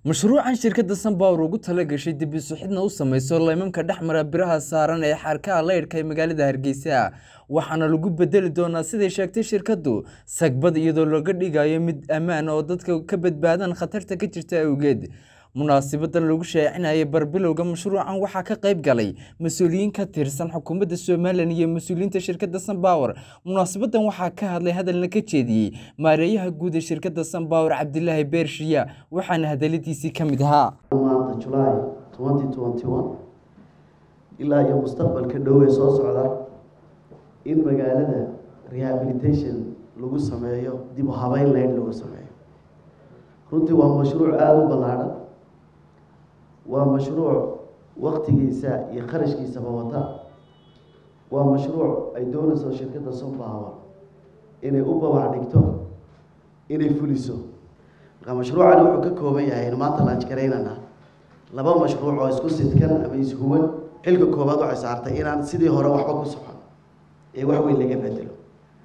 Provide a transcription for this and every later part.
mashruucan shirkadda sanbawr ugu tala gashay dib isu xidna u samayso leymamka dhex mara biraha saaran ee xarkaha leydhka ee magaalada hargeysa waxaana lagu bedeli doonaa siday sheegtay shirkaddu sagbad iyadoo laga dhigayo mid ammaan oo dadka ka badbaadaan khatarta ka jirta awgeed munaasibadan lagu shaacinayay barbilowga mashruucan waxaa ka qayb galay mas-uuliyiin ka tirsan xukuumadda somalilan iyo mas-uuliyiinta shirkadda sanbawr munaasabadan waxaa ka hadlay hadalna ka jeediyey maareeyaha guud ee shirkadda sanbawr cabdilaahi beershiya waxaana hadaladiisii ka mid ahaa maanta julaay twenty twenty one ilaa iyo mustaqbalka dhow ee soo socda in magaalada rehabilitation lagu sameeyo dib u habeyn leyn lagu sameeyo runtii waa mashruuc aada u ballaadhan waa mashruuc waktigiisa iyo kharashkiisaba wata waa mashruuc ay doonayso shirkadda sunpower inay u babac dhigto inay fuliso marka mashruucani wuxuu ka kooban yahay in maanta laanj garaynana laba mashruuc oo isku sidkan ama ishuwan xilka koobaad waxay saartay inaan sidii hore waxba ku socon ee wax weyn laga bedelo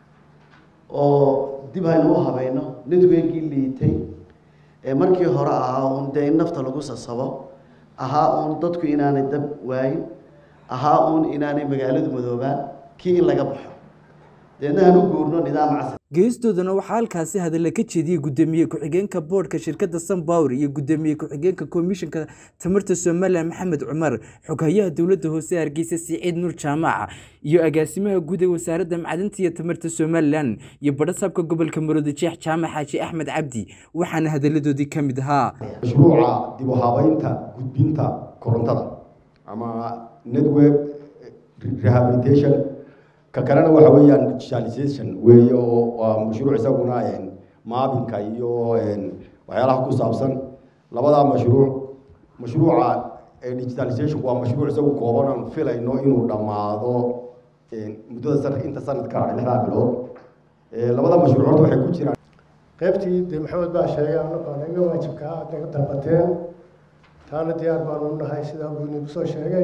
oo dib haynu u habayno networkii liitay ee markii hore ahaa uun dee in nafta lagu sasabo ahaa uun dadku inaanay dab waayin ahaa uun inaanay magaaladu madoobaan kii in laga baxo deedna hanu guurno nidaam casri geestoodana waxaa halkaasi hadalla ka jeediyey guddoomiye ku-xigeenka boodhka shirkadda sanbawr iyo guddoomiye ku-xigeenka komishanka tamarta somalilan maxamed cumar xoghayaha dowladda hoose hargeysa siciid nuur jaamac iyo agaasimaha guud ee wasaaradda macdinta iyo tamarta somalilan iyo badhasaabka gobolka maroodijeex jaamac xaaji axmed cabdi waxaana hadalladoodii ka mid ahaa mashruuca dib u habeynta gudbinta korontada ama network rehabilitation ka kalena waxa weeyaan digitalization weeye oo waa mashruuc isaguna maabinka iyo waxyaalaha ku saabsan labadaa mashruuc mashruuca digitalization waa mashruuc isagu kooban aan filayno inuu dhammaado muddada sanad inta sanadka lixdaa bilood labada mashruuc horta waxay ku jiraan qaybtii dee maxamed baa sheegay annagu anaga waajibka aad naga dalbateen taana diyaar baanu nahay sidaa buu inagu soo sheegay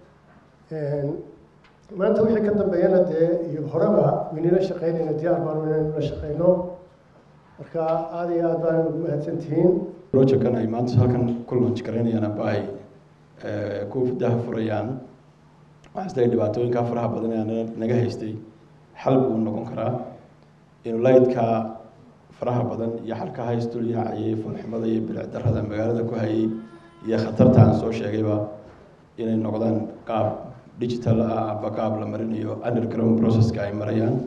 maanta wixii ka dambeeyana dee iyo horeba waynila shaqeynayno diyaar baanu inaynu la shaqeyno marka aada iyo aad baan ugu mahadsan tihiin projectkan ay maanta halkan ku launch garaynayaan aba ay ku daha furayaan waxaa isleeyahay dhibaatooyinka faraha badan ee naga haystay xal buu noqon karaa inuu laydka faraha badan iyo xalka haystul yaacayay fulxumada iyo bilic darrada magaalada ku hayay iyo khatarta aan soo sheegayba inay noqdaan qaab digital ah aba qaab la marinayo underground processka ay marayaan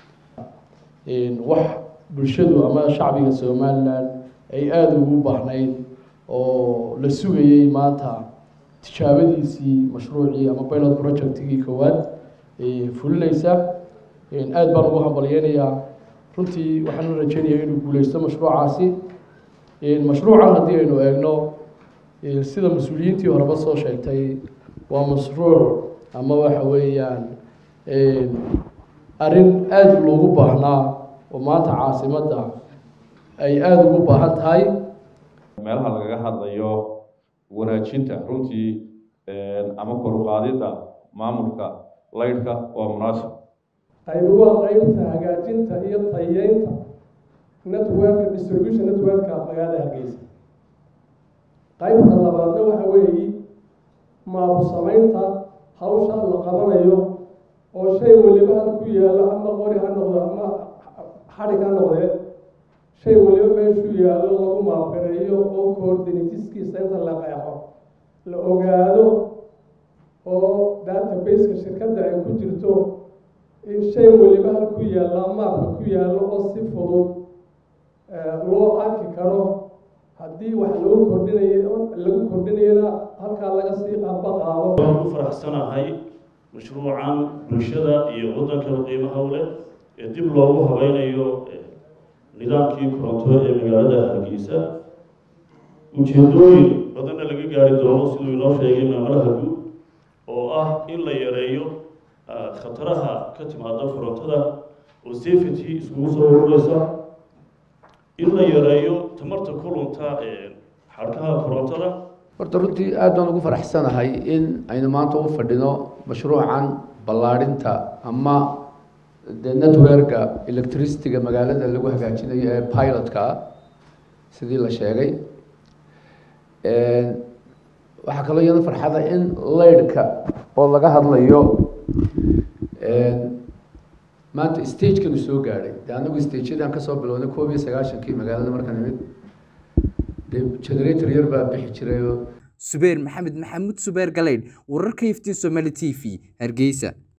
wax bulshadu ama shacbiga somalilan ay aada ugu baahnayd oo la sugayey maanta tijaabadiisii mashruucii ama pilot projectigii koowaad fulinaysa aada baan ugu hambalyeynayaa runtii waxaan rajeynaya inuu guuleysto mashruucaasi mashruucan haddii aynu eegno sida mas-uuliyiintii horeba soo sheegtay waa mashruuc ama waxa weeyaan arrin aada loogu baahnaa oo maanta caasimadda ay aada ugu baahan tahay meelaha lagaga hadlayo wanaajinta runtii ama koruqaadidda maamulka laydhka waa munaasib qaybi waa qeybta hagaajinta iyo tayeynta networka distribution networka magaalada hargeysa qaybta labaadna waxa weeyi maabu samaynta hawsha la qabanayo oo shay weliba hal ku yaalo ama qori ha noqdo ama xadhig ha noqdee shay weliba meeshuu yaallo lagu maafireeyo oo coordinatiskiisa inta la qeexo la ogaado oo databaseka shirkadda ay ku jirto in shay weliba hal ku yaalla maapka ku yaallo oo si fudud loo arki karo haddii wax lagu kordhinayo lagu kordhinayana halkaa laga sii qaba qaado waan ku faraxsanahay mashruucan bulshada iyo waddankaba qiimaha u leh ee dib loogu habeynayo nidaamkii koronto ee magaalada hargeysa ujeedooyin badanna laga gaari doono siduu inoo sheegay maamulaha guud oo ah in la yareeyo khataraha ka timaada korontada oo safety iskugu soo urureysa in la yareeyo tamarta kulunta xadhkaha korontada horta runtii aad baan ugu faraxsanahay in aynu maanta u fadhino mashruucan ballaadhinta ama de networka electricityga magaalada lagu hagaajinayo ee pilotka sidii la sheegay waxaa kaloo iyada farxada in laydhka oo laga hadlayo maanta stagekanu soo gaadhay de anagu stageyadan kasoo bilownay koob iyo sagaashankii magaalada markaan imid de generator yar baa bixi jiray oo subeer maxamed maxamuud subeer galeydh wararka iftiin somaali t v hargeysa